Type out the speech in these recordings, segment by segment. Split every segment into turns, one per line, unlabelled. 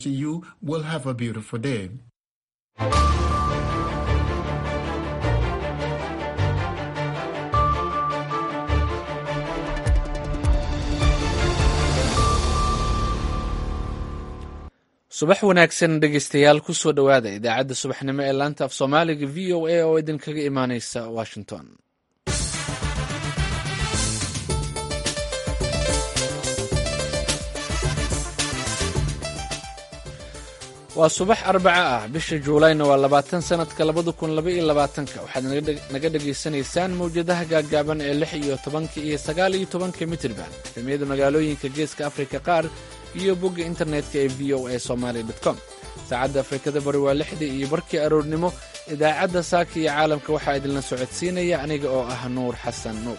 You will have a beautiful day.
subax wanaagsan dhegeystayaal kusoo dhowaada idaacadda subaxnimo ee laanta af soomaaliga v o a oo idinkaga imaaneysa washington waa subax arbaca ah bisha juulayna waa labaatan sanadka labada kun laba iyo labaatanka waxaad naga dhegaysanaysaan mawjadaha gaaggaaban ee lix iyo tobanka iyo sagaal iyo tobanka mitrban efemiyada magaalooyinka geeska afrika qaar iyo bogga internetka ee v o a somaali com saacadda afrikada bari waa lixdii iyo barkii aroornimo idaacadda saaka iyo caalamka waxaa idinla socodsiinaya aniga oo ah nuur xasan nuur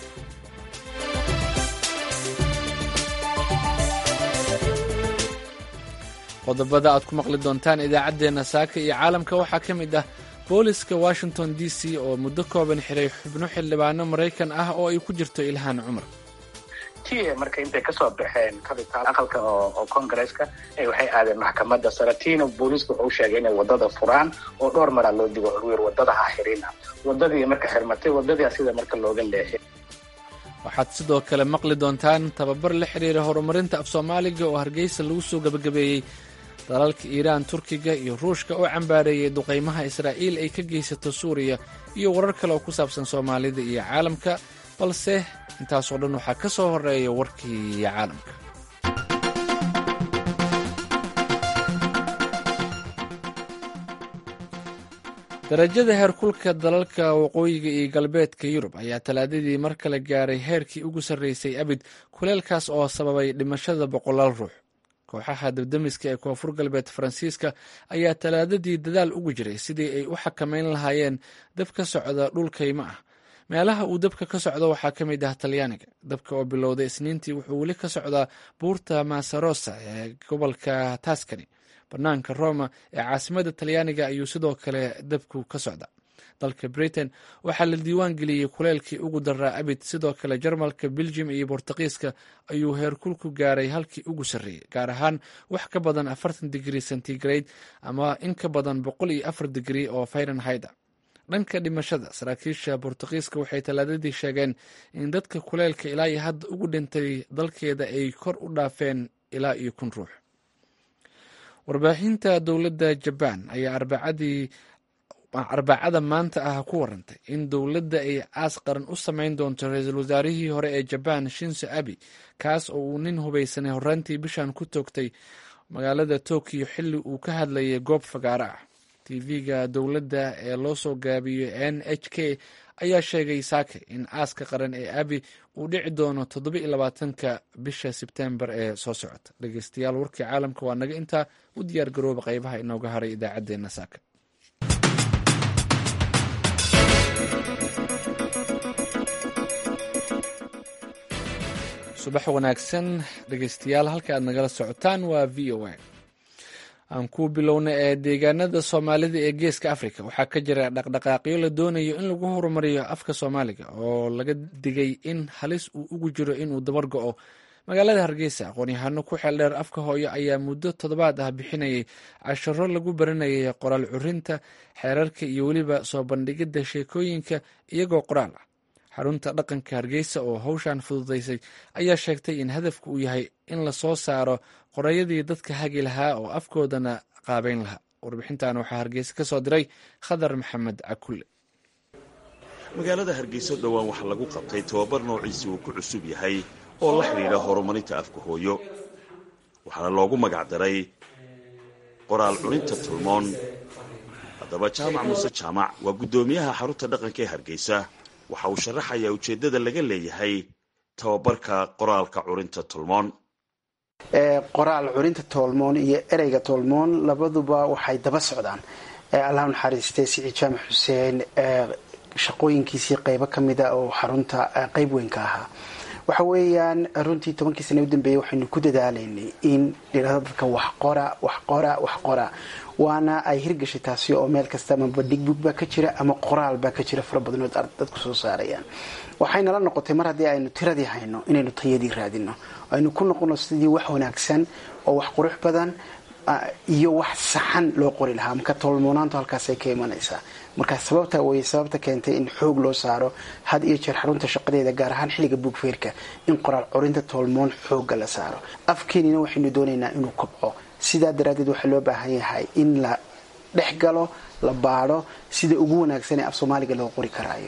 qodobada aad ku maqli doontaan idaacaddeenna saaka iyo caalamka waxaa ka mid ah booliska washington d c oo muddo kooban xiray xubno xildhibaano maraykan ah oo ay ku jirto ilhaan cumar
tia marka intay kasoo baxeen kabitaal aqalka oo congaresska waxay aadeen maxkamadda sare tiina booliiska wuxuu sheegay inay wadada furaan oo dhowr maraa loo digo wiir wadada ha xirina wadadii marka xirmatay wadadii sida marka looga leexay
waxaad sidoo kale maqli doontaan tababar la xiriira horumarinta af soomaaliga oo hargeysa lagu soo gabagabeeyey dalalka iiraan turkiga iyo ruushka oo cambaareeyey duqaymaha israa'iil ay ka geysato suuriya iyo warar kale oo ku saabsan soomaalida iyo caalamka balse intaasoo dhan waxaa ka soo horeeya warkii caalamka darajada heerkulka dalalka waqooyiga iyo galbeedka yurub ayaa talaadadii mar kale gaaray heerkii ugu sarreysay abid kuleelkaas oo sababay dhimashada boqolaal ruux kooxaha dabdamiska ee koonfur galbeed faransiiska ayaa talaadadii dadaal ugu jiray sidii ay u xakameyn lahaayeen dab ka socda dhulkayma ah meelaha uu dabka ka socdo waxaa ka mid ah talyaaniga dabka oo bilowday isniintii wuxuu weli ka socdaa buurta masarosa ee gobolka taskani banaanka roma ee caasimada talyaaniga ayuu sidoo kale dabku ka socda dalka britain waxaa la diiwaan geliyey kuleelkii ugu daraa abid sidoo kale jarmalka beljum iyo bortuqiiska ayuu heerkulku gaaray halkii ugu sarreeyey gaar ahaan wax ka badan afartan digrii centigrade ama in ka badan boqol iyo afar digrii oo fahrenheit a dhanka dhimashada saraakiisha bortuqiiska waxay talaadadii sheegeen in dadka kuleelka ilaa iyo hadda ugu dhintay dalkeeda ay kor u dhaafeen ilaa iyo kun ruux warbaahinta dowladda jabaan ayaa arbacadii arbacada maanta ah ku warantay in dowladda ay aas qaran u samayn doonto ra-iisul wasaarihii hore ee jabaan shinso abi kaas oo uu nin hubaysanay horraantii bishan ku toogtay magaalada tokiyo xilli uu ka hadlayay goob fagaaro ah tv-ga dowladda ee loo soo gaabiyo n h k ayaa sheegay saake in aaska qaran ee abi uu dhici doono toddoba iyo labaatanka bisha sebtembar ee soo socota dhegeystayaal warkii caalamka waa naga intaa u diyaar garooba qeybaha inooga haray idaacaddeenna saaka subax wanaagsan dhegeystayaal halka aad nagala socotaan waa v o a aan ku bilowna ee deegaanada soomaalida ee geeska africa waxaa ka jira dhaqdhaqaaqyo la doonayo in lagu horumariyo afka soomaaliga oo laga digay in halis uu ugu jiro inuu dabar go-o magaalada hargeysa aqoon-yahano ku xeeldheer afka hooyo ayaa muddo toddobaad ah bixinayay casharo lagu baranayay qoraal curinta xeerarka iyo weliba soo bandhigidda sheekooyinka iyagoo qoraal ah xarunta dhaqanka hargeysa oo howshan fududaysay ayaa sheegtay in hadafku uu yahay in lasoo saaro qorayadii dadka hagi lahaa oo afkoodana qaabeyn lahaa warbixintan waxaa hargeysa ka soo diray khadar maxamed cakulle
magaalada hargeysa dhowaan waxaa lagu qabtay tababar noociisi uu ku cusub yahay oo la xidhiidha horumarinta afka hooyo waxaana loogu magacdaray qoraal cuninta tulmoon haddaba jaamac muuse jaamac waa guddoomiyaha xarunta dhaqanka ee hargeysa waxa uu sharaxayaa ujeeddada laga leeyahay tababarka qoraalka curinta tolmoon
qoraal curinta toolmoon iyo ereyga toolmoon labaduba waxay daba socdaan allah naxariistay siciid jaamac xuseen shaqooyinkiisii qeybo ka mida oo xarunta qeyb weyn ka ahaa waxa weeyaan runtii tobankii sana u dambeeyey waxaynu ku dadaalaynay in dhirada dadka wax qora wax qora wax qora waana ay hirgashay taasi oo meel kasta ama bandhig bug baa ka jira ama qoraal baa ka jira fara badanood dadku soo saarayaan waxaynala noqotay mar haddii aynu tiradii hayno inaynu tayadii raadino aynu ku noqono sidii wax wanaagsan oo wax qurux badan iyo wax saxan loo qori lahaa marka toolmoonaantu halkaasay ka imanaysaa marka sababta way sababta keentay in xoog loo saaro had iyo jeer xarunta shaqadeeda gaar ahaan xilliga buugfeerka in qoraal corinta toolmoon xooga la saaro afkeenina waxaynu doonaynaa inuu kobco sidaa daraaddeed waxaa loo baahan yahay in la dhex galo la baadho sida ugu wanaagsan ee af soomaaliga loo qori karaayo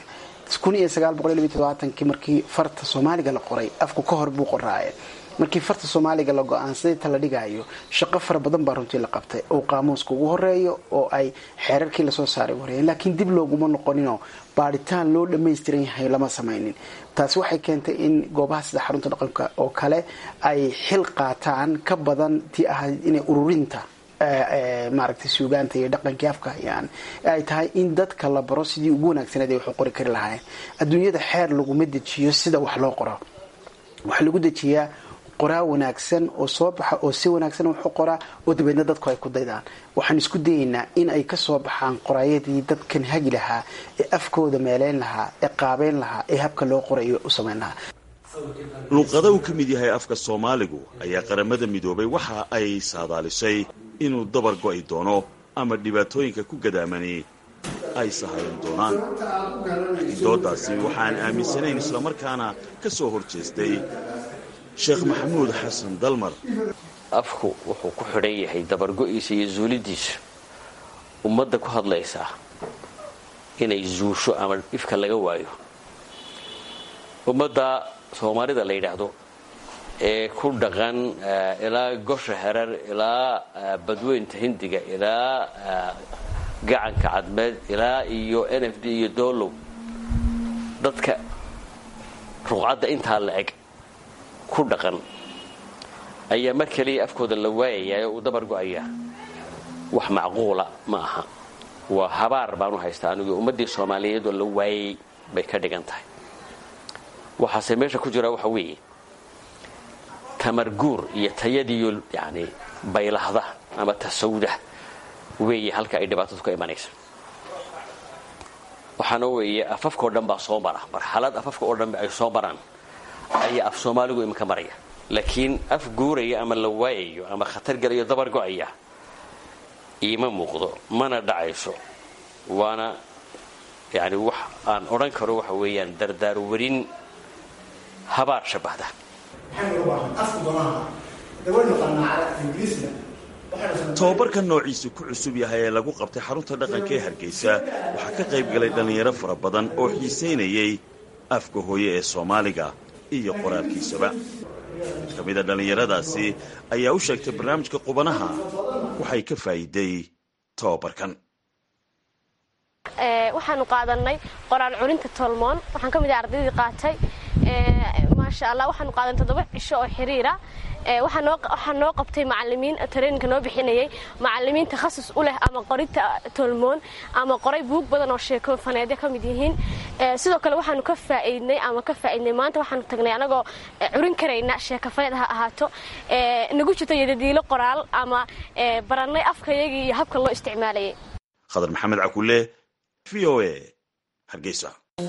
kii markii farta soomaaliga la qoray afku ka hor buu qoraaye markii farta soomaaliga la go-aansaday ta la dhigayo shaqo fara badan baa runtii la qabtay oo qaamuuska ugu horeeyo oo ay xeerarkii lasoo saaray horeeyeen laakiin dib looguma noqoninoo baadhitaan loo dhammaystiran yahay lama samaynin taasi waxay keentay in goobaha sida xarunta dhaqanka oo kale ay xil qaataan ka badan tii ahayd inay ururinta maaragtay suugaanta iyo dhaqankii afka hayaan ay tahay in dadka la baro sidii ugu wanaagsaneed ay wax u qori kari lahaayeen adduunyada xeer laguma dejiyo sida wax loo qoro waxaa lagu dejiyaa qoraa wanaagsan oo soo baxa oo si wanaagsan wax u qoraa oo dabeedna dadku ay ku daydaan waxaan isku dayaynaa in ay ka soo baxaan qoraayadii dadkan hagi lahaa ee afkooda meeleyn lahaa ee qaabeyn lahaa ee habka loo qorayo u samayn lahaa
luuqada uu ka mid yahay afka soomaaligu ayaa qaramada midoobay waxa ay saadaalisay inuu dabar go'i doono ama dhibaatooyinka ku gadaamani ay sahayan doonaan laakiin doodaasi waxaan aaminsanayn islamarkaana ka soo hor jeestay sheekh maxamuud xasan dalmar
afku wuxuu ku xidhan yahay dabargo'iisa iyo zuulidiisa ummadda ku hadlaysaa inay zuusho ama ifka laga waayo ummadda soomaalida la yidhaahdo ee ku dhaqan ilaa gosha herar ilaa badweynta hindiga ilaa gacanka cadmeed ilaa iyo n f d iyo doolow dadka ruqcadda intaa la eg ku dhaqan ayaa mar keliya afkooda la waayayaa oo uu dabar go'ayaa wax macquula ma aha waa habaar baanu haystaa anigu ummaddii soomaaliyeed oo la waayay bay ka dhigan tahay waxaase meesha ku jira waxa weeye tamarguur iyo tayadiiyo yani baylahda ama tasawda weeye halka ay dhibaatadu ka imanaysa waxaana weeye afafka oo dhan baa soo mara marxalad afafka oo dhanba ay soo maraan ayaa af soomaaligu iminka maraya laakiin af guuraya ama la waayayo ama khatar gelayo dabar go'aya iima muuqdo mana dhacayso waana yani wax aan odhan karo waxa weeyaan dardaar warin habaar shabahda
tobabarka noociisu ku cusub yahay ee lagu qabtay xarunta dhaqanka ee hargeysa waxaa ka qayb galay dhallinyaro fara badan oo xiisaynayay afka hooye ee soomaaliga iyo qoraalkiisaba mid ka mida dhallinyaradaasi ayaa u sheegtay barnaamijka qubanaha waxay ka faa'iiday tobabarkan
waxaanu qaadanay qoraal curinta tolmoon waxaan ka mid ah ardaydii qaatay maasha allah waxaanu qaadanay toddoba cisho oo xiriira waxaa noo qabtay macalimiin tareeninka noo bixinayay macalimiin takhasus u leh ama qorinta tolmoon ama qoray buug badan oo sheeko faneedya ka mid yihiin sidoo kale waxaanu ka faa'iidnay ama ka faa'iidnay maanta waxaanu tagnay anagoo curin karayna sheeko faneed ha ahaato nagu jirto yadadiilo qoraal ama barannay afkayagii iyo habka loo isticmaalayay
khadar maxamed cakulle v o a hargeysa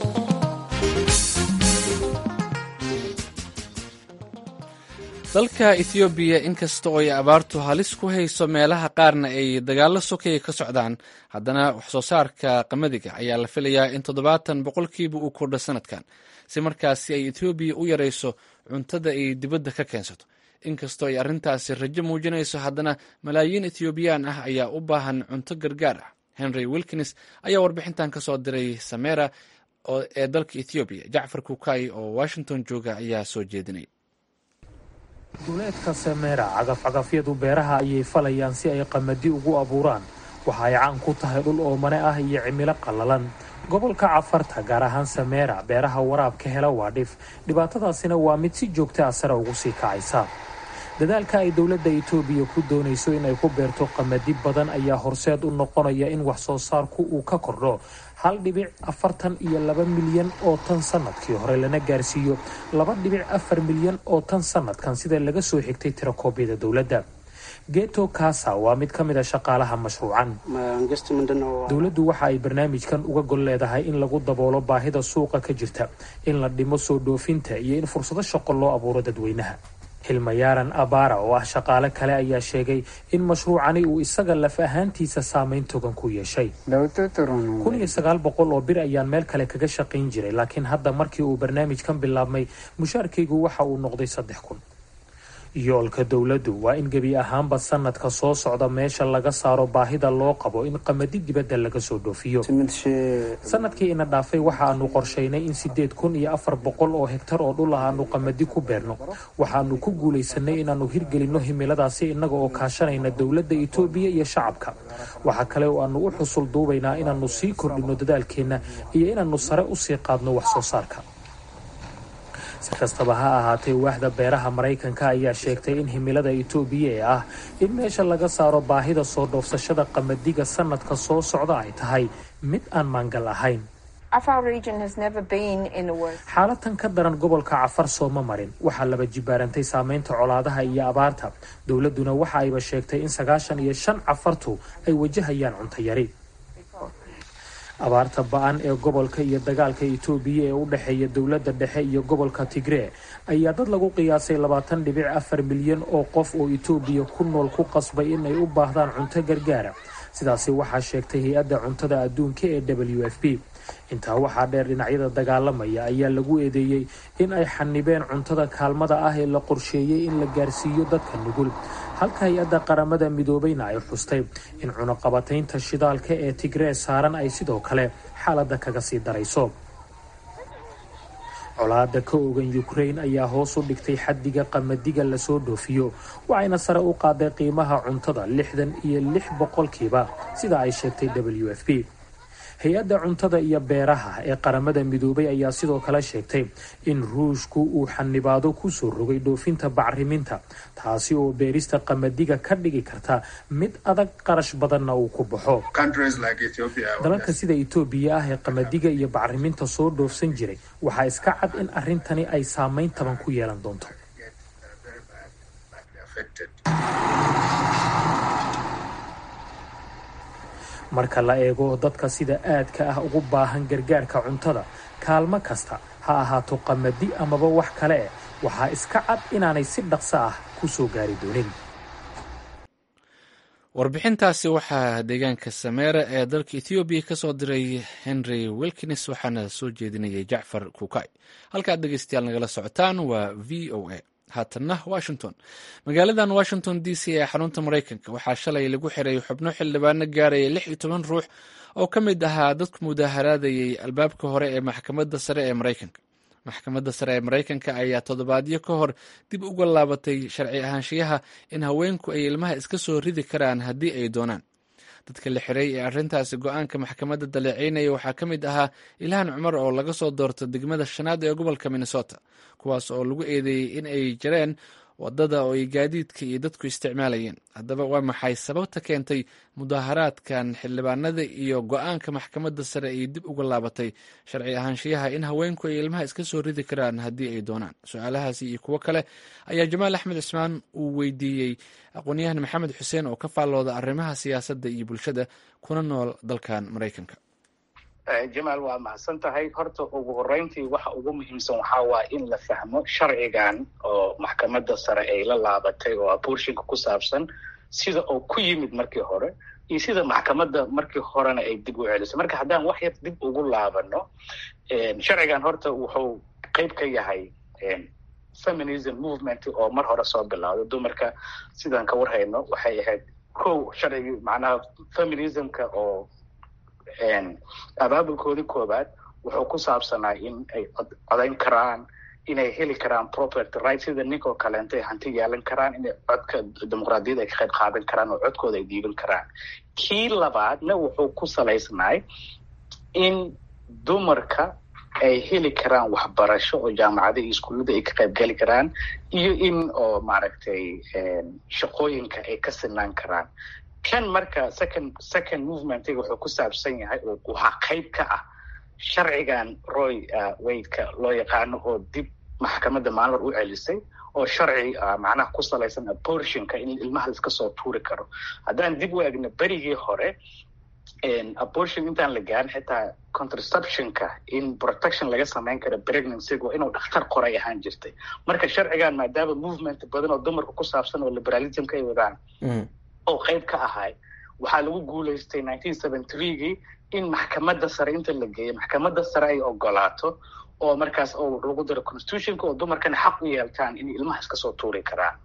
dalka ethoobiya inkasta oo ay abaartu halis ku hayso meelaha qaarna ay dagaallo sokaya ka socdaan haddana waxsoo saarka qamadiga ayaa la filayaa in toddobaatan boqolkiiba uu kordho sanadkan si markaasi ay ethoobiya u yarayso cuntada ay dibadda ka keensato inkastoo ay arrintaasi rajo muujinayso haddana malaayiin ethoobiyan ah ayaa u baahan cunto gargaar ah henry wilkins ayaa warbixintan ka soo diray samera ee dalka ethoobiya jacfar kukay oo washington jooga ayaa soo jeedinay
duleedka sameera cagafcagafyadu beeraha ayay falayaan si ay qamadi ugu abuuraan waxa ay caan ku tahay dhul oomane ah iyo cimilo qallalan gobolka cafarta gaar ahaan sameera beeraha waraabka hela waa dhif dhibaatadaasina waa mid si joogta ah sare ugu sii kacaysa dadaalka ay dowladda itoobiya ku doonayso inay ku beerto qamadi badan ayaa horseed u noqonaya in wax soo saarku uu ka kordho hal dhibic afartan iyo laba milyan oo tan sanadkii hore lana gaarsiiyo laba dhibic afar milyan oo tan sanadkan sida laga soo xigtay tirakoobyada dowladda geto kasa waa mid ka mid a shaqaalaha mashruucan dowladdu waxa ay barnaamijkan uga gol leedahay in lagu daboolo baahida suuqa ka jirta in la dhimo soo dhoofinta iyo in fursado shaqo loo abuuro dadweynaha hilmayaaran abara oo ah shaqaale kale ayaa sheegay in mashruucani uu isaga laf ahaantiisa saameyn togan ku yeeshay kun iyo sagaal boqol oo bir ayaan meel kale kaga shaqayn jiray laakiin hadda markii uu barnaamijkan bilaabmay mushaarkaygu waxa uu noqday saddex kun yoolka dowladdu waa in gebi ahaanba sanadka soo socda meesha laga saaro baahida loo qabo in qamadi dibadda laga soo dhoofiyo sanadkii ina dhaafay waxa aanu qorshaynay in sideed kun iyo afar boqol oo hegtar oo dhul ah aanu qamadi ku beerno waxaanu ku guulaysanay inaannu hirgelinno himiladaasi innaga oo kaashanayna dowladda itoobiya iyo shacabka waxa kale oo aanu u xusul duubaynaa inaannu sii kordhinno dadaalkeenna iyo inaannu sare usii qaadno wax soo saarka si kastaba ha ahaatee waaxda beeraha maraykanka ayaa sheegtay in himilada itoobiya ee ah in meesha laga saaro baahida soo dhoofsashada qamadiga sanadka soo socda ay tahay mid aan maangal ahayn xaalatan ka daran gobolka cafar sooma marin waxaa laba jibaarantay saameynta colaadaha iyo abaarta dowladduna waxa ayba sheegtay in sagaashan iyo shan cafartu ay wajahayaan cunto yari abaarta ba-an ee gobolka iyo dagaalka itoobiya ee u dhexeeya dowladda dhexe iyo gobolka tigree ayaa dad lagu qiyaasay labaatan dhibic afar milyan oo qof oo itoobiya ku nool ku qasbay in ay u baahdaan cunto gargaara sidaasi waxaa sheegtay hay-adda cuntada adduunka ee w f p intaa waxaa dheer dhinacyada dagaalamaya ayaa lagu eedeeyey in ay xanibeen cuntada kaalmada ah ee la qorsheeyey in la gaarsiiyo dadka nugul halka hay-adda qaramada midoobayna ay xustay in cunuqabataynta shidaalka ee tigree saaran ay sidoo kale xaaladda kaga sii darayso colaada ka ogan ukrain ayaa hoos u dhigtay xaddiga qamadiga lasoo dhoofiyo waxayna sare u qaaday qiimaha cuntada lixdan iyo lix boqolkiiba sida ay sheegtay w f p hay-adda cuntada iyo beeraha ee qaramada midoobay ayaa sidoo kale sheegtay in ruushku uu xanibaado kusoo rogay dhoofinta bacriminta taasi oo beerista qamadiga ka dhigi karta mid adag qarash badanna uu ku baxo dalalka sida itoobiya ah ee qamadiga iyo bacriminta soo dhoofsan jiray waxaa iska cad in arrintani ay saameyn taban ku yeelan doonto marka la eego dadka sida aadka ah ugu baahan gargaarka cuntada kaalmo kasta ha ahaato qamadi amaba wax kale eh waxaa iska cad inaanay si dhaqso ah ku soo gaari doonin
warbixintaasi waxaa deegaanka sameera ee dalka ethoobiya ka soo diray henry wilkins waxaana soo jeedinayay jacfar kukay halkaad dhegeystayaal nagala socotaan waa v o a haatanna washington magaaladan washington d c ee xarunta maraykanka waxaa shalay lagu xiray xubno xildhibaano gaaraya lix iyo toban ruux oo ka mid ahaa dadku mudaaharaadayay albaabka hore ee maxkamadda sare ee maraykanka maxkamadda sare ee maraykanka ayaa toddobaadyo ka hor dib uga laabatay sharci ahaanshiyaha in haweenku ay ilmaha iska soo ridi karaan haddii ay doonaan dadka la xiray ee arrintaasi go-aanka maxkamadda daleeceynaya waxaa ka mid ahaa ilhaan cumar oo laga soo doorto degmada shanaad ee gobolka minnesota kuwaas oo lagu eedeeyey in ay jareen wadada oo ay gaadiidka iyo dadku isticmaalayeen haddaba waa maxay sababta keentay mudaaharaadkan xildhibaanada iyo go-aanka maxkamadda sare ay dib uga laabatay sharci ahaanshiyaha in haweenku ay ilmaha iska soo ridi karaan haddii ay doonaan su-aalahaasi iyo kuwo kale ayaa jamaal axmed cismaan uu weydiiyey aqoon-yahan maxamed xuseen oo ka faallooda arrimaha siyaasadda iyo bulshada kuna nool dalkan maraykanka
jamaal waa mahadsan tahay horta ugu horeyntii waxa ugu muhiimsan waxaa waaya in la fahmo sharcigan oo maxkamadda sare ay la laabatay oo aburshinka ku saabsan sida uu ku yimid markii hore iyo sida maxkamadda markii horena ay dib u celisay marka haddaan wax yar dib ugu laabano sharcigan horta wuxuu qeyb ka yahay feminism movement oo mar hore soo bilowday dumarka sidaan ka warhayno waxay ahayd kow sharcigii macnaha feminismka oo abaabulkoodii koobaad wuxuu ku saabsanaa in ay codayn karaan inay heli karaan property right sida ninkoo kaleento ay hanti yeelan karaan inay codka dimuqraadiyadda ay ka qayb qaadan karaan oo codkooda ay dhiiban karaan kii labaadna wuxuu ku salaysnaay in dumarka ay heli karaan waxbarasho oo jaamacada iyo iskuullada ay ka qayb geli karaan iyo in oo maaragtay shaqooyinka ay ka sinaan karaan kan marka second second movementiga wuxuu ku saabsan yahay oo waxaa qayb ka ah sharcigan roy waydka loo yaqaano oo dib maxkamadda maalmar u celisay oo sharci macnaha ku salaysan abortionka in ilmaha laiska soo tuuri karo haddaan dib u egno berigii hore abortion intaan la gaarin xitaa contraceptionka in protection laga samayn karo pregnancyga inuu dhakhtar qoray ahaan jirtay marka sharcigan maadaama movement badan oo dumarka ku saabsan oo liberalismka ay wadaan oo qayb ka ahay waxaa lagu guulaystay nineteen seventy threegii in maxkamadda sare inta la geeyo maxkamadda sare ay ogolaato oo markaas oo lagu daro constitutionka oo dumarkana xaq u yeeltaan in ilmaha iska soo tuuri karaan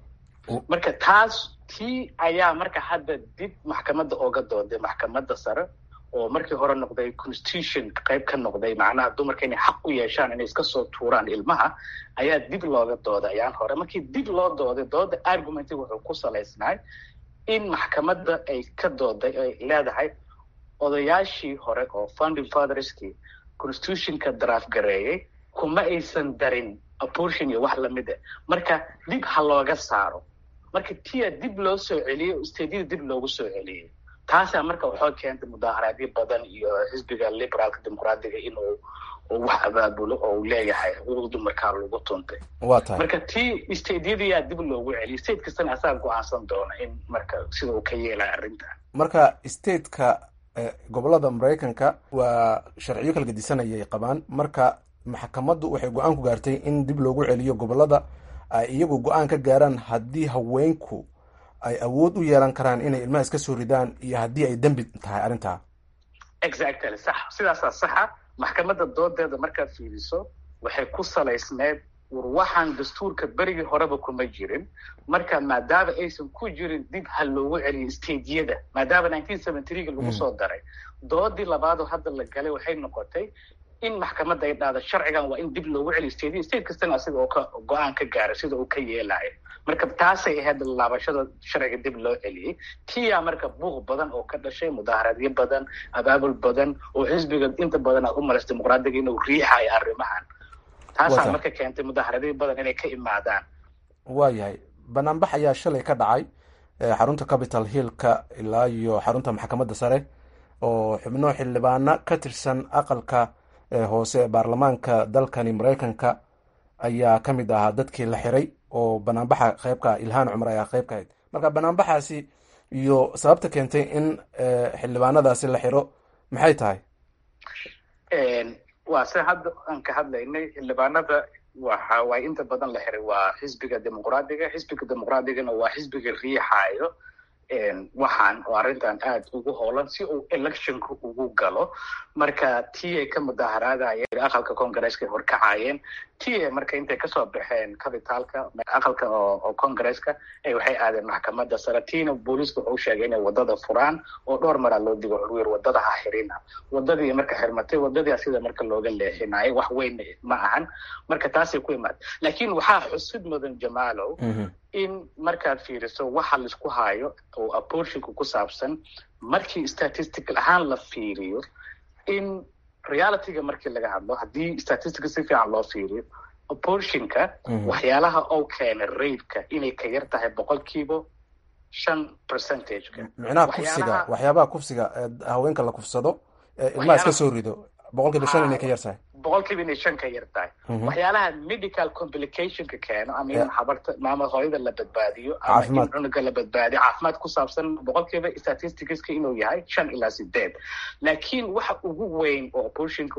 marka taas tii ayaa marka hadda dib maxkamadda ooga dooday maxkamadda sare oo markii hore noqday constitution qayb ka noqday macnaha dumarka inay xaq u yeeshaan inay iska soo tuuraan ilmaha ayaa dib looga dooday ayaan hore markii dib loo dooday dooda argumenti wuxuu ku salaysnahay in maxkamadda ay ka dooday ay leedahay odayaashii hore oo founding fatherskii constitutionka draft gareeyey kuma aysan darin abortion iyo wax lamid ah marka dib ha looga saaro marka tia dib loo soo celiyey oo stadyada dib loogu soo celiyey taasaa marka waxoo keentay mudaaharaadyo badan iyo xisbiga liberaalka dimuqraadiga inuu wax abaabulo oo uu leeyahay xuquuq dumarkaa lagu tuntay
waa tahay
marka tii stadyadayaa dib loogu celiyey state kastana asaga go-aansan doona in marka sida uu ka yeelaya arrinta
marka stateka gobolada maraykanka waa sharciyo kala gedisanayay qabaan marka maxkamaddu waxay go-aan ku gaartay in dib loogu celiyo gobolada ay iyagu go-aan ka gaaraan haddii haweenku ay awood u yeelan karaan inay ilmaha iska soo ridaan iyo haddii ay dembi tahay arrintaa
exactly sax sidaasaa saxa maxkamadda doodeeda markaad fiiriso waxay ku salaysneed war waxaan dastuurka berigii horeba kuma jirin marka maadaama aysan ku jirin dib ha loogu celiyo stadyada maadaama nineteen seventy threega lagu soo daray doodii labaadoo hadda la galay waxay noqotay in maxkamadda ay dhahda sharcigan waa in dib loogu celiyo stadyada state kastana asiga oo ka go-aan ka gaaray sida uu ka yeelayo marka taasay ahayd laabashada sharciga dib loo celiyey tiyaa marka buuq badan oo ka dhashay mudaaharaadyo badan abaabul badan oo xisbiga inta badan aad u malaysa dimuqraadiga inuu riixayo arrimahan taasaa marka keentay mudaaharadyo badan inay ka imaadaan
waayahay banaanbax ayaa shalay ka dhacay xarunta capital hillka ilaa iyo xarunta maxkamadda sare oo xubno xildhibaano ka tirsan aqalka hoose ee baarlamaanka dalkani maraykanka ayaa ka mid ahaa dadkii la xiray oo banaanbaxa qeybka ilhaan cumar ayaa qeyb ka ahayd marka banaanbaxaasi iyo sababta keentay in xildhibaanadaasi la xiro maxay tahay
waa se hadda aan ka hadlaynay xildhibaanada waxa waay inta badan la xiray waa xisbiga dimuqraadiga xisbiga dimuqraadigana waa xisbiga riixaayo waxaan oo arrintan aada ugu hoolan si uu electionka ugu galo marka tii ay ka mudaaharaadayeen aqalka congaresska horkacayeen tii marka intay kasoo baxeen cabitaalka aqalka oo congaresska waxay aadeen maxkamadda sare tiina booliiska wuxuu sheegay inay wadada furaan oo dhowr maraa loo digo curwir wadada ha xirina wadadii marka xirmatay wadadii sida marka looga leexinayo wax weyn ma ahan marka taasay ku imaad laakiin waxaa xusid mudan jamaalow in markaad fiiriso waxa laisku hayo oo abortionka ku saabsan markii statistical ahaan la fiiriyo in realityga markii laga hadlo haddii statistica si fiican loo fiiriyo abortionka waxyaalaha oo keena raidka inay ka yar tahay boqolkiiba shan percentageka
micnaha kufsiga waxyaabaha kufsiga haweenka la kufsado ilmaha iska soo rido boqolkiiba shan inay ka yar tahay
boqolkiiba inay shan ka yar tahay waxyaalaha medical complicationka keeno ama in habarta maama hooyada la badbaadiyo ama in cunuga la badbaadiyo caafimaad ku saabsan boqolkiiba statisticska inuu yahay shan ilaa sideed laakiin waxa ugu weyn oo abortionka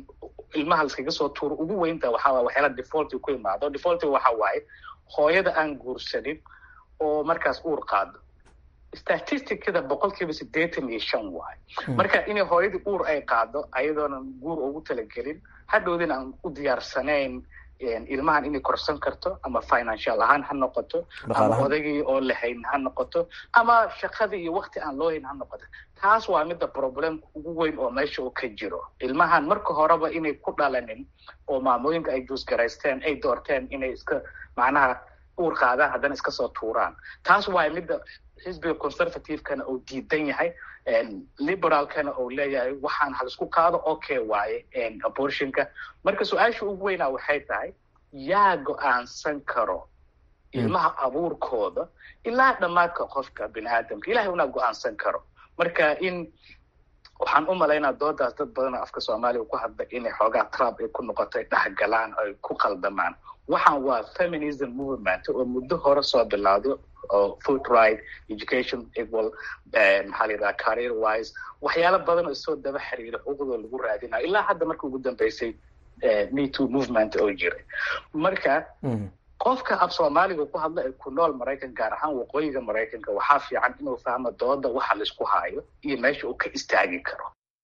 ilmaha laskaga soo tuuro ugu weynta waxaa waay waxyaala defaulti ku imaado defaulti waxa waaye hooyada aan guursanin oo markaas uur qaado statisticada boqolkiiba siddeetan iyo shan waay marka inay hooyadii uur ay qaado ayadoonan guur ugu talagelin hadhowdina aan u diyaarsanayn ilmahan inay korsan karto ama financial ahaan ha noqoto ama odagii oo lahayn ha noqoto ama shaqadii iyo wakti aan loo hayn ha noqoto taas waa midda problemka ugu weyn oo meesha uu ka jiro ilmahan marka horeba inay ku dhalanin oo maamooyinka ay juusgaraysteen ay doorteen inay iska macnaha uur qaadaan haddana iska soo tuuraan taas waa midda xisbiga conservativekana uu diidan yahay liberaalkana uu leeyahay waxaan halisku qaado okay waaye abortionka marka su-aasha ugu weynaa waxay tahay yaa go-aansan karo ilmaha abuurkooda ilaa dhammaadka qofka bini aadamka ilahay unaa go-aansan karo marka in waxaan u malaynaa doodaas dad badan oo afka soomaaliya ku hadla inay xoogaa trump ay ku noqotay dhexgalaan ay ku qaldamaan waxaan waa feminism movement oo muddo hore soo bilowday oo food right education equal maxaa la yidhaha career wise waxyaalo badan oo isoo daba xiriira xuquuqdooda lagu raadinayo ilaa hadda marka ugu dambeysay me too movement oo jiray marka qofka af soomaaliga ku hadla ee ku nool maraykan gaar ahaan waqooyiga maraykanka waxaa fiican inuu fahmo dooda waxa laisku haayo iyo meesha uu ka istaagi karo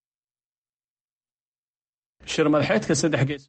shir madaxeedka saddex gees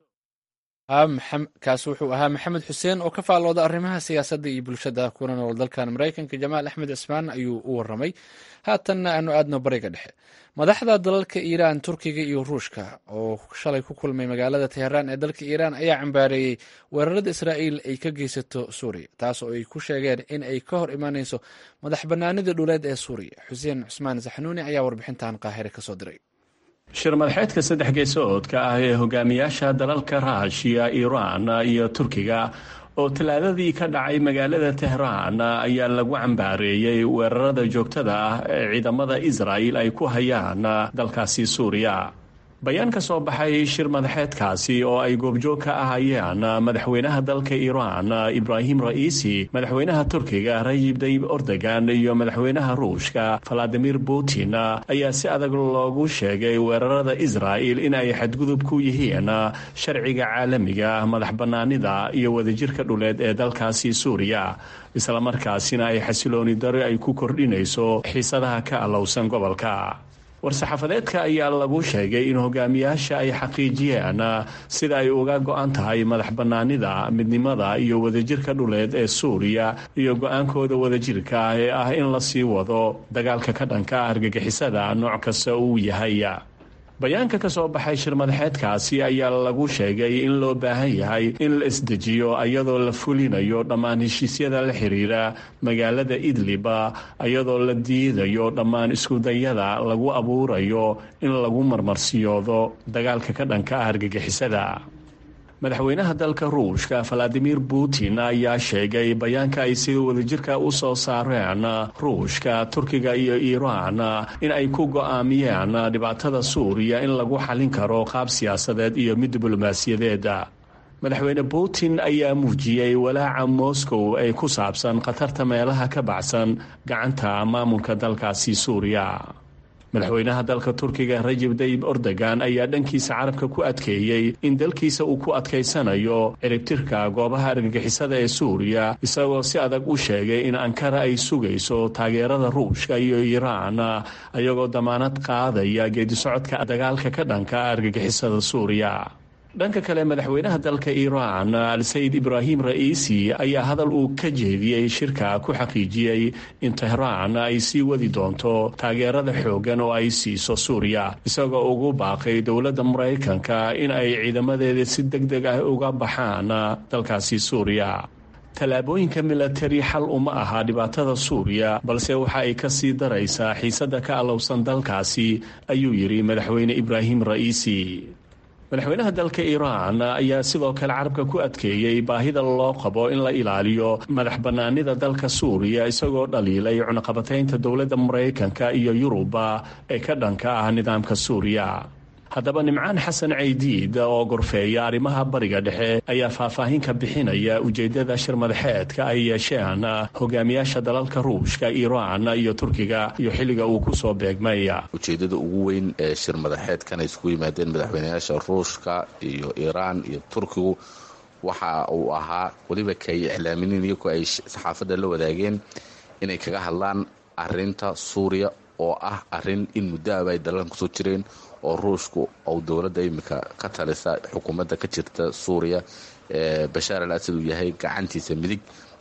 kaas wuxuu ahaa maxamed xuseen oo ka faallooda arrimaha siyaasadda iyo bulshada kuna nool dalkan maraykanka jamaal axmed cismaan ayuu u waramay haatanna aanu aadno bariga dhexe madaxda dalalka iiraan turkiga iyo ruushka oo shalay ku kulmay magaalada teheraan ee dalka iiraan ayaa cambaareeyey weerarada israa'iil ay ka geysato suuriya taas oo ay ku sheegeen in ay ka hor imaaneyso madax bannaanida dhuleed ee suuriya xuseen cusmaan saxnuuni ayaa warbixintan qaahire kasoo diray
shir madaxeedka saddex geesoodka ah ee hogaamiyaasha dalalka raashiya iiraan iyo turkiga oo talaadadii ka dhacay magaalada tehraan ayaa lagu cambaareeyey weerarada joogtada ah ee ciidamada israa'il ay ku hayaan dalkaasi suuriya bayaan ka soo baxay shir madaxeedkaasi oo ay goobjoog ka ahayeen madaxweynaha dalka iiraan ibraahim ra'iisi madaxweynaha turkiga rajib dayib ordogan iyo madaxweynaha ruushka valadimir putin ayaa si adag loogu sheegay weerarada israa'il in ay xadgudub ku yihiin sharciga caalamiga madax bannaanida iyo wadajirka dhuleed ee dalkaasi suuriya islamarkaasina ay xasilooni daro ay ku kordhinayso xiisadaha ka allowsan gobolka war-saxaafadeedka ayaa lagu sheegay in hogaamiyaasha ay xaqiijiyeen sida ay uga go-an tahay madax bannaanida midnimada iyo wadajirka dhuleed ee suuriya iyo go-aankooda wadajirka ee ah in la sii wado dagaalka ka dhanka ah argagixisada nooc kasta uu yahay bayaanka ka soo baxay shir madaxeedkaasi ayaa lagu sheegay in loo baahan yahay in la isdejiyo iyadoo la fulinayo dhammaan heshiisyada la xiriira magaalada idliba iyadoo la diidayo dhammaan iskudayada lagu abuurayo in lagu marmarsiyoodo dagaalka ka dhanka ah argagixisada madaxweynaha dalka ruushka valadimir putin ayaa sheegay bayaanka ay sida wadajirka u soo saareen ruushka turkiga iyo iiraan in ay ku go-aamiyeen dhibaatada suuriya in lagu xallin karo qaab siyaasadeed iyo mid diblomaasiyadeed madaxweyne putin ayaa muujiyey walaaca moscow ee ku saabsan khatarta meelaha ka baxsan gacanta maamulka dalkaasi suuriya madaxweynaha dalka turkiga rajib dayib ordogan ayaa dhankiisa carabka ku adkeeyey in dalkiisa uu ku adkaysanayo ciribtirka goobaha argagixisada ee suuriya isagoo si adag u sheegay in ankara ay sugayso taageerada ruushka iyo iiraan ayagoo damaanad qaadaya geedisocodka dagaalka ka dhanka argagixisada suuriya dhanka kale madaxweynaha dalka iiraan al-sayid ibraahim ra'iisi ayaa hadal uu ka jeediyey shirka ku xaqiijiyey in tehraan ay sii wadi doonto taageerada xooggan oo ay siiso suuriya isagoo ugu baaqay dowladda maraykanka in ay ciidamadeeda si deg deg ah uga baxaan dalkaasi suuriya tallaabooyinka milatari xal uma aha dhibaatada suuriya balse waxa ay ka sii daraysaa xiisadda ka allowsan dalkaasi ayuu yidhi madaxweyne ibraahim ra'iisi madaxweynaha dalka iiraan ayaa sidoo kale carabka ku adkeeyey baahida loo qabo in la ilaaliyo madax bannaanida dalka suuriya isagoo dhaliilay cunaqabataynta dowladda maraykanka iyo yuruba ee ka dhanka ah nidaamka suuriya haddaba nimcaan xasan caydiid oo gorfeeya arrimaha bariga dhexe ayaa faahfaahin ka bixinaya ujeeddada shir madaxeedka ay yeesheen hogaamiyaasha dalalka ruushka iiraan iyo turkiga iyo xilliga uu ku soo beegmay
ujeeddada ugu weyn ee shir madaxeedkan ay isku yimaadeen madaxweynayaasha ruushka iyo iiraan iyo turkigu waxa uu ahaa weliba kay iclaaminiin iyagoo ay saxaafadda la wadaageen inay kaga hadlaan arinta suuriya oo ah arin in muddoaba ay dalalkan kusoo jireen oo ruushku ou dowladda imika ka talisa xukuumadda ka jirta suuriya ee bashaar al asad uu yahay gacantiisa midig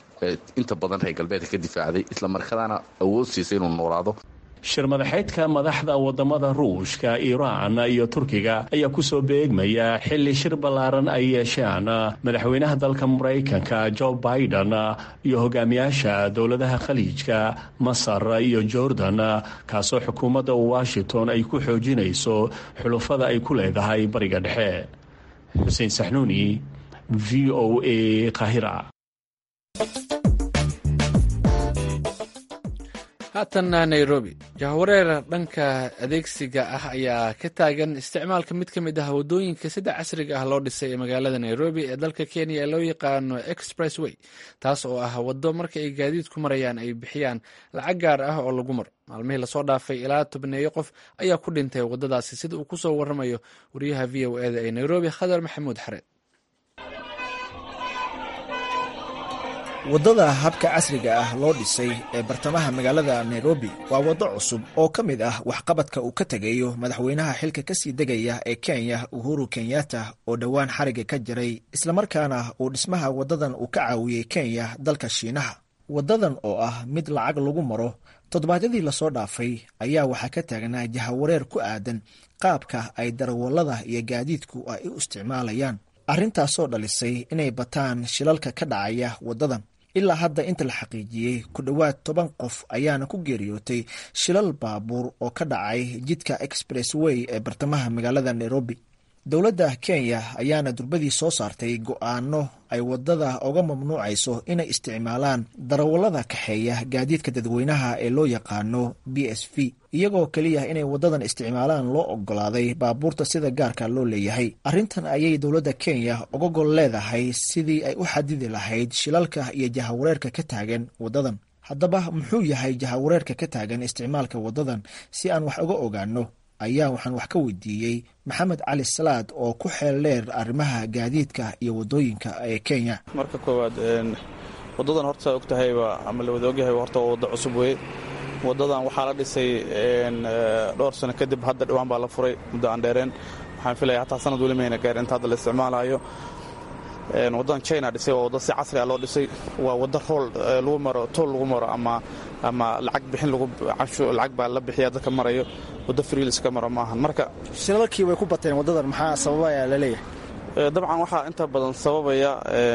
inta badan reer galbeedka ka difaacday islamarkaana awood siisay inuu noolaado
shir madaxeedka madaxda wadamada ruushka iiraan iyo turkiga ayaa kusoo beegmaya xilli shir ballaaran ay yeesheen madaxweynaha dalka maraykanka jo biden iyo hogaamiyaasha dowladaha khaliijka masar iyo jordan kaasoo xukuumadda washington ay ku xoojinayso xulufada ay ku leedahay bariga dhexe xuseen saxnuuni v o a qahira
haatanna nairobi jahwareer dhanka adeegsiga ah ayaa ka taagan isticmaalka mid ka mid ah waddooyinka sida casriga ah loo dhisay ee magaalada nairobi ee dalka kenya ee loo yaqaano express way taas oo ah waddo marka ay gaadiidku marayaan ay bixiyaan lacag gaar ah oo lagu maro maalmihii lasoo dhaafay ilaa tobneeyo qof ayaa ku dhintay waddadaasi sida uu kusoo waramayo wariyaha v o eda ee nairobi khadar maxamuud xareed
waddada habka casriga ah loo dhisay ee bartamaha magaalada nairobi waa waddo cusub oo ka mid ah waxqabadka uu ka tegayo madaxweynaha xilka kasii degaya ee kenya uhuru kenyatta oo dhowaan xariga ka jiray islamarkaana uu dhismaha waddadan uu ka caawiyey kenya dalka shiinaha waddadan oo ah mid lacag lagu maro toddobaadyadii lasoo dhaafay ayaa waxaa ka taagnaa jahawareer ku aadan qaabka ay darawallada iyo gaadiidku ay u isticmaalayaan arrintaasoo dhalisay inay bataan shilalka ka dhacaya waddadan ilaa hadda inta la xaqiijiyey ku dhowaad toban qof ayaana ku geeriyootay shilal baabuur oo ka dhacay jidka express way ee bartamaha magaalada nairobi dowladda kenya ayaana durbadii soo saartay go-aano ay waddada uga mamnuucayso inay isticmaalaan darawallada kaxeeya gaadiidka dadweynaha ee loo yaqaano b s v iyagoo keliya inay waddadan isticmaalaan loo ogolaaday baabuurta sida gaarka loo leeyahay arrintan ayay dowladda kenya uga gol leedahay sidii ay u xadidi lahayd shilalka iyo jahawareerka ka taagan waddadan haddaba muxuu yahay jahawareerka ka taagan isticmaalka waddadan si aan wax uga ogaano ayaa waxaan wax ka weydiiyey maxamed cali salaad oo ku xeel dheer arrimaha gaadiidka iyo waddooyinka ee kenya
marka koowaad waddadan horta saa og tahayba ama la wada ogyahay horta waa waddo cusub weye waddadan waxaa la dhisay dhowr sano kadib hadda dhawaan baa la furay muddo aan dheereen waxaan filaya hataa sanad weli mayna gaar inta hadda la isticmaalayo waddadan china dhisay waa waddo si casri ah loo dhisay waa waddo rool lagu maro tool lagu maro ama ama lacag bixin lacag baa la bixiya dadka marayo waddo friilis ka maro maahan marka
shilalkii way ku bateen waddadan maxaa sababaya laleeyahay
dabcan waxaa inta badan sababaya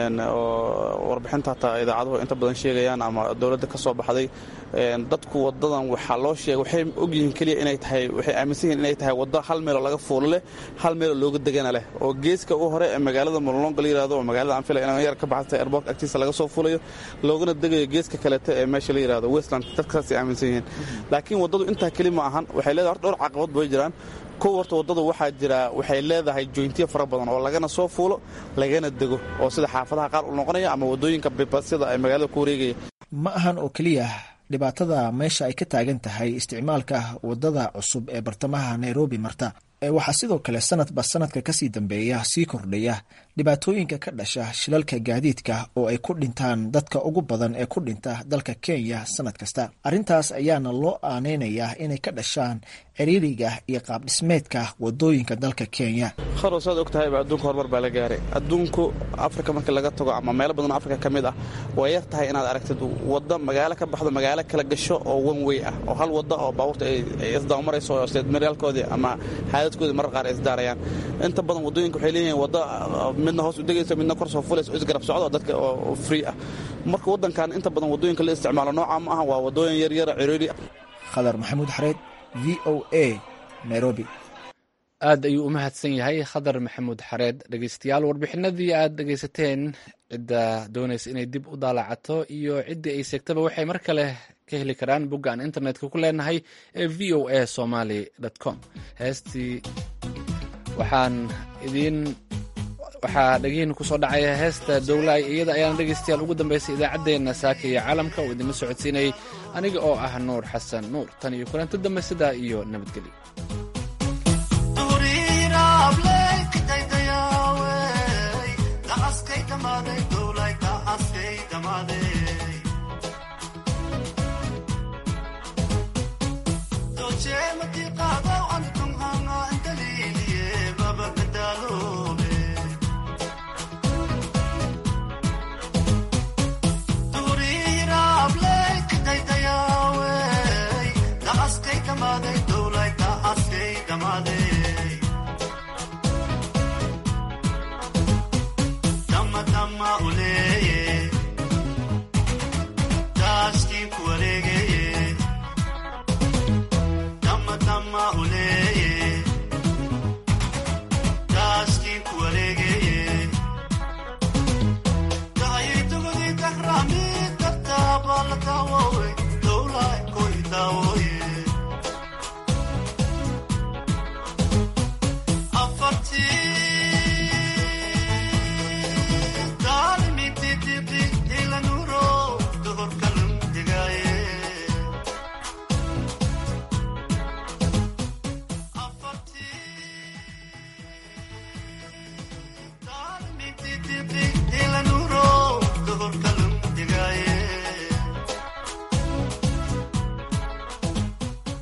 oo warbixinta hataa idaacaduhu inta badan sheegayaan ama dowladda ka soo baxday dadku wadadan waxaa loo sheegay waxay ogyihiin keliya inay tahay waxay aaminsan yihiin inay tahay waddo hal meeloo laga fuulo leh hal meeloo looga degana leh oo geeska u hore ee magaalada molonga la yirahdo oo magaalada aan filay inaan yar ka baxsatay airport agtiisa laga soo fuulayo loogana degayo geeska kalete ee meesha la yirahdo westland dadkaasay aaminsan yihiin laakiin waddadu intaa keli ma ahan waxay leedahay horta dhowr caqabad bay jiraan kow horta waddadu waxaa jira waxay leedahay joyntiyo fara badan oo lagana soo fuulo lagana dego oo sida xaafadaha qaar u noqonaya ama waddooyinka bibasyada ay magaalada ku wareegaya
ma ahan oo keliya dhibaatada meesha ay ka taagan tahay isticmaalka waddada cusub ee bartamaha nairobi marta waxaa sidoo kale sanadba sanadka kasii dambeeya sii kordhaya dhibaatooyinka ka dhasha shilalka gaadiidka oo ay ku dhintaan dadka ugu badan ee ku dhinta dalka kenya sanad kasta arrintaas ayaana loo aaneynayaa inay ka dhashaan ciriiriga iyo qaabdhismeedka wadooyinka dalka kenya
kharo saad og tahayba adduunka horumar baa la gaaray adduunku afrika markii laga tago ama meelo badan oo afrika ka mid ah way yar tahay inaad aragtid waddo magaalo ka baxdo magaalo kala gasho oo one way ah oo hal waddo oo baabuurta ay isdaamarayso oo seedmaryaalkoodii ama xaadadkoodii marar qaar ay isdaarayaan inta badan waddooyinka waxay leeyihiin waddo midna hoos u degayso midna kor soo fulayso isgarab socdo oo dadka oo free ah marka waddankan inta badan waddooyinka la isticmaalo nooca ma aha waa waddooyin yaryara ciriiri
khadar maxamuud xareed v o a nairobi
aad ayuu u mahadsan yahay khadar maxamuud xareed dhegeystayaal warbixinadii aad dhegeysateen cidda doonaysa inay dib u daalacato iyo ciddii ay seegtaba waxay mar kale ka heli karaan bogga aan internetka ku leenahay ee v o a somaly com heestii waxaan idiin waxaa dhegihiina kusoo dhacaya heesta dowlaay iyada ayaana dhegeystayaal ugu dambeysay idaacaddeenna saaka iyo caalamka oo idinla socodsiinayay aniga oo ah nuur xasan nuur tan iyo kulanto dambe sidaa iyo nabadgelyo
Dama